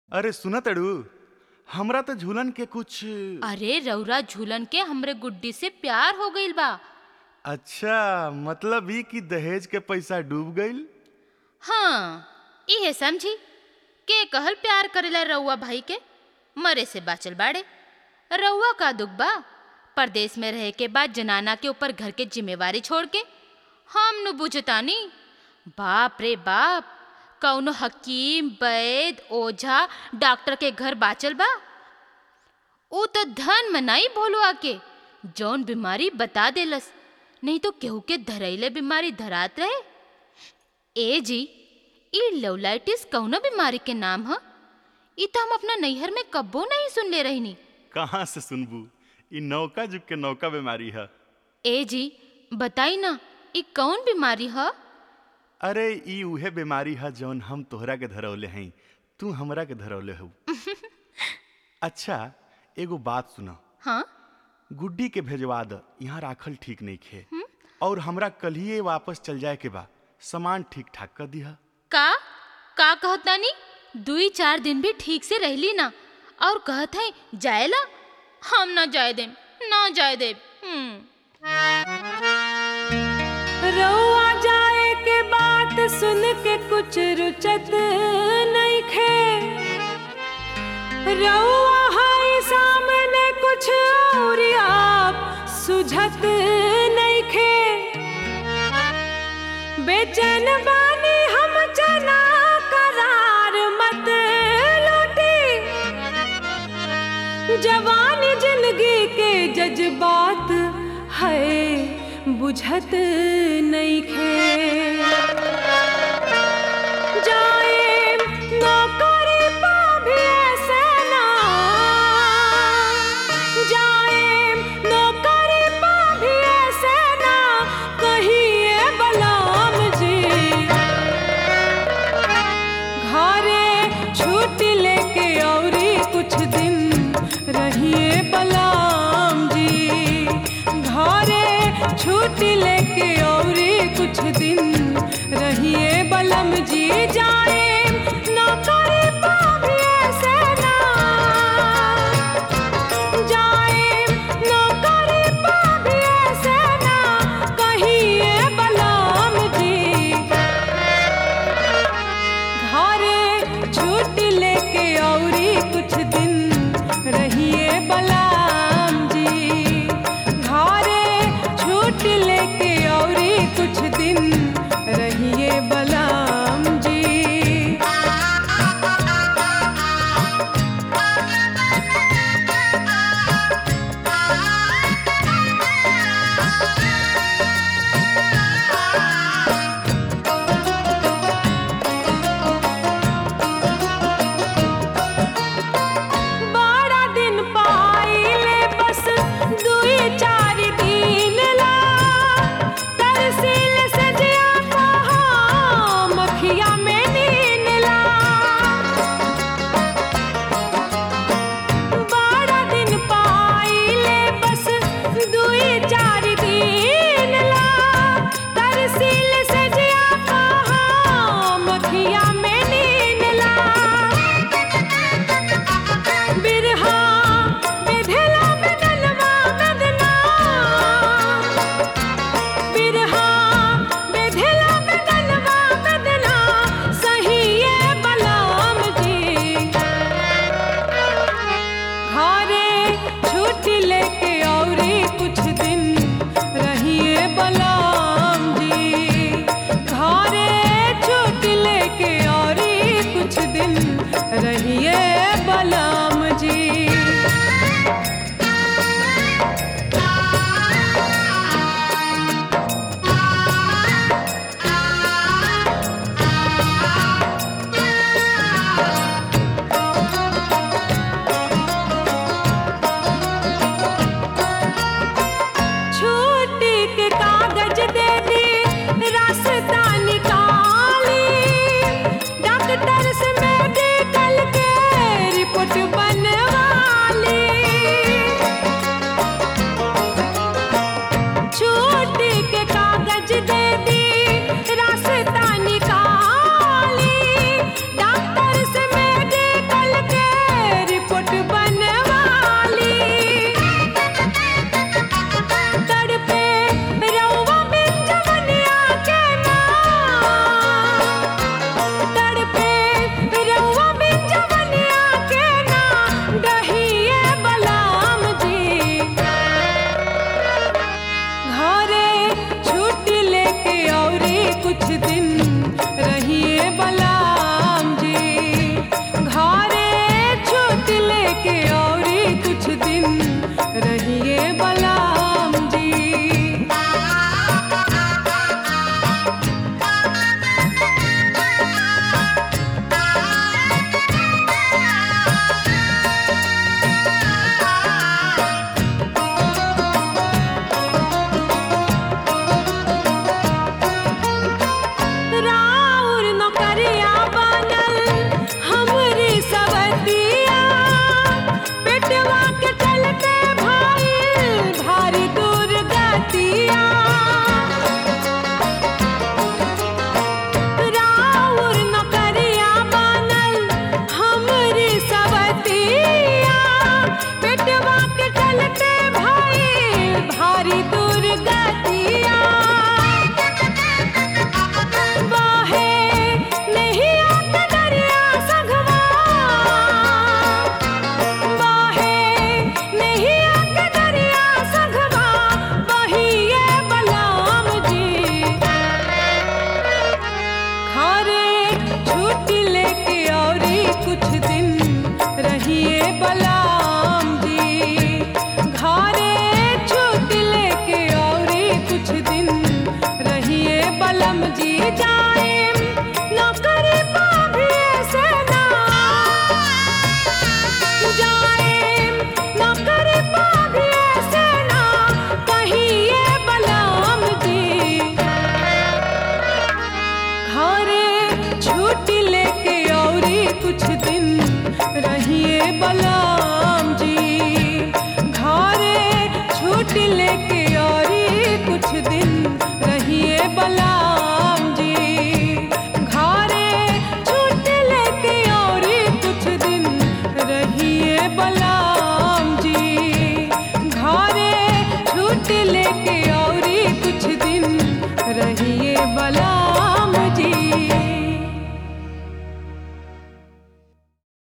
अरे सुना तड़ू हमरा तो झूलन के कुछ अरे रउरा झूलन के हमरे गुड्डी से प्यार हो गईल बा अच्छा मतलब ई कि दहेज के पैसा डूब गईल हाँ इहे समझी के कहल प्यार करेला रउआ भाई के मरे से बाचल बाड़े रउआ का दुख बा परदेश में रहे के बाद जनाना के ऊपर घर के जिम्मेवारी छोड़ के हम नु बुझतानी बाप रे बाप कौनो हकीम वैद ओझा डॉक्टर के घर बाचल बा ऊ तो धन मनाई भोलुआ के जौन बीमारी बता देलस नहीं तो केहू के धरैले बीमारी धरात रहे ए जी ई लवलाइटिस कौनो बीमारी के नाम ह ई तो हम अपना नैहर में कब्बो नहीं सुन ले रहनी कहाँ से सुनबू ई नौका जुग के नौका बीमारी है ए जी बताई ना ई कौन बीमारी ह अरे ई उहे बीमारी है जौन हम तोहरा के धरौले हई तू हमरा के धरौले हो अच्छा एगो बात सुना हाँ गुड्डी के भेजवा द यहाँ राखल ठीक नहीं खे और हमरा कलिए वापस चल जाए के बा सामान ठीक ठाक कर दिहा का का कहत नानी दुई चार दिन भी ठीक से रहली ना और कहत है जाएला हम ना जाए देम ना जाए देम हम्म रउआ जाए के बात सुन के कुछ रुचत नहीं खे रउआ हाय सामने कुछ और आप सुझत नहीं खे बेचैन बानी हम जना करार मत लूटी जवानी जिंदगी के जज्बात है बुझत नहीं खे जाए नौकरी पा भी ऐसे ना जाए नौकरी पा भी ऐसे ना कहिए बलाम जी घरे छुट्टी लेके औरी कुछ दिन रहिए बलाम जी घरे छुट्टी लेके औरी कुछ दिन रहिए बलम जी जाए नौकरी पा भी ऐसे ना जाए नौकरी पा भी ऐसे ना कहिए बलम जी घरे छुट्टी लेके औरी कुछ दिन रहिए बलाम जी घरे छुट्टी लेके औरी कुछ दिन रहिए बलाम जी छुट्टी लेके औरी कुछ दिन रहिए बलराम जी घरे छुट्टी लेके